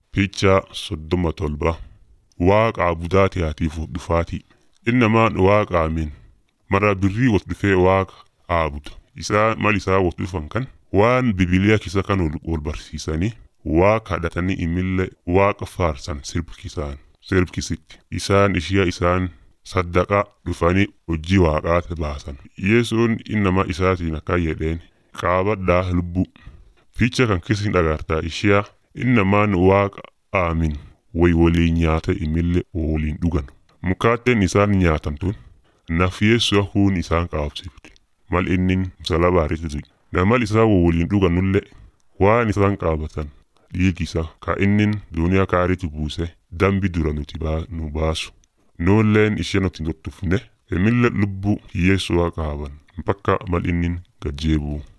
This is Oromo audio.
Fiichaa soddoma tolba waaqa abudaatiyaatiif dhufaatii innamaan waaqa amin mara birrii wot dhufee waaqa aabuda isaa mal isaa wot dhufan kan waan bibiliyaa kisa kan wol barsiisanii waaqa kadhatanii imillee waaqa faarsan sirbkisaan sirbkisitti isaan ishiya isaan saddaqa dhufanii hojii waaqaati baasan yesuun innama isaatiin akkan jedheen qaabadhaa lubbu fiicha kan kisin dhagartaa ishiya innamaan waaqa aamin way waliin nyaata imillee waliin dhugan mukaatteen isaan nyaatan tun naf yeessu'a huun isaan qaabsifte mal innin salabaariti namal isaa waliin dhuganullee waan isaan qaabatan dhiigisa ka innin duniyaa kaaritti buuse dambi dura nuti nu baasu nuulleen ishee nuti tuttufne emille lubbuu hiyyeessu'a qaaban bakka mal innin gajjeebuu